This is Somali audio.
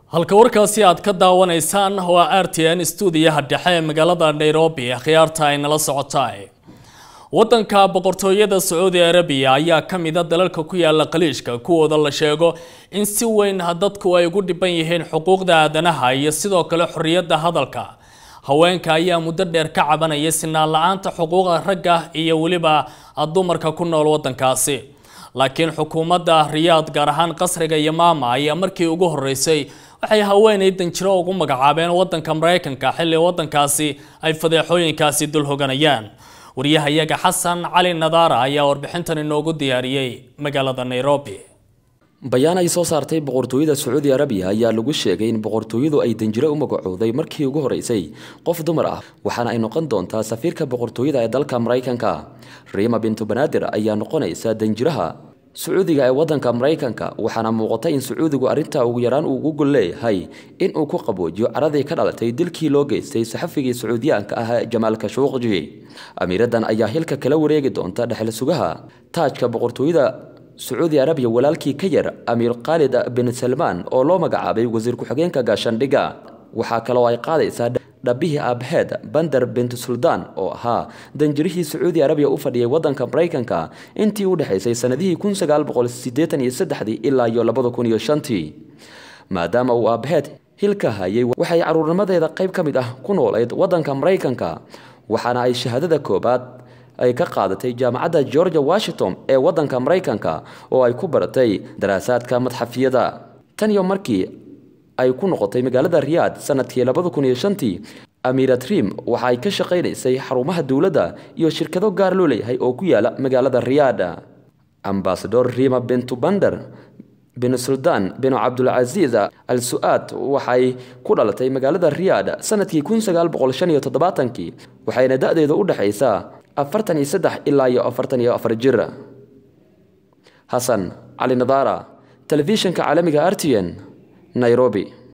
halka warkaasi aad ka daawanaysaan waa r t n stuudiyaha dhexe ee magaalada nairobi khiyaarta ay nala socotaay wadanka boqortooyada sacuudi arabiya ayaa ka mida dalalka ku yaala qaliishka kuwooda la sheego in si weyn dadku ay ugu dhiban yihiin xuquuqda aadanaha iyo sidoo kale xorriyadda hadalka haweenka ayaa muddo dheer ka cabanaya sinaan la-aanta xuquuqda ragga iyo weliba dumarka ku nool wadankaasi laakiin xukuumadda riyaad gaar ahaan qasriga iyo maama ayaa markii ugu horeysay waxay haweenay danjiro ugu magacaabeen wadanka maraykanka xilli wadankaasi ay fadeexooyinkaasi dul hoganayaan wariyahayaga xasan cali nadaara ayaa warbixintan inoogu diyaariyey magaalada nairobi bayaan ay soo saartay boqortooyada sacuudi arabiya ayaa lagu sheegay in boqortooyadu ay danjiro u magacowday markii ugu horeysay qof dumar ah waxaana ay noqon doontaa safiirka boqortooyada ee dalka maraykanka riima bintu banaadir ayaa noqonaysa danjiraha sacuudiga ee wadanka maraykanka waxaana muuqata in sacuudigu arrintaa ugu yaraan uu ugu gol leeyahay in uu ku qaboojiyo caradii ka dhalatay dilkii loo geystay saxafigii sacuudiyaanka ah jamaal kashuuqji amiiradan ayaa hilka kala wareegi doonta dhexal sugaha taajka boqortooyada sacuudi arabiya walaalkii ka yar amiir khaalid bin salmaan oo loo magacaabay wasiir ku-xigeenka gaashandhiga waxaa kaloo ay qaadaysaa dhabihii aabaheed bander bint suldaan oo ahaa danjirihii sacuudi arabiya u fadhiyay wadanka maraykanka intii u dhexaysay sanadihii kun sagaal boqol sideetan iyo saddexdii ilaa iyo labada kun iyo shantii maadaama uu aabaheed hilka hayay waxay caruurnimadeeda qayb ka mid ah ku noolayd wadanka maraykanka waxaana ay shahaadada koobaad ay ka qaadatay jaamacadda georgia washington ee wadanka maraykanka oo ay ku baratay daraasaadka madxafiyada tan iyo markii ay ku noqotay magaalada riyaad sanadkii labada kun iyo shantii amiira trim waxa ay ka shaqaynaysay xarumaha dowladda iyo shirkado gaar loo leeyahay oo ku yaala magaalada riyaad ambasador rima bintu bander bin suldaan bin cabdulcasiis al su-aad waxay ku dhalatay magaalada riyaad sanadkii kun sagaal boqol shan iyo toddobaatankii waxayna da-deedu u dhexaysaa afartan iyo saddex ilaa iyo afartan iyo afar jir xasan cali nadaara telefishinka caalamiga r t n nairobi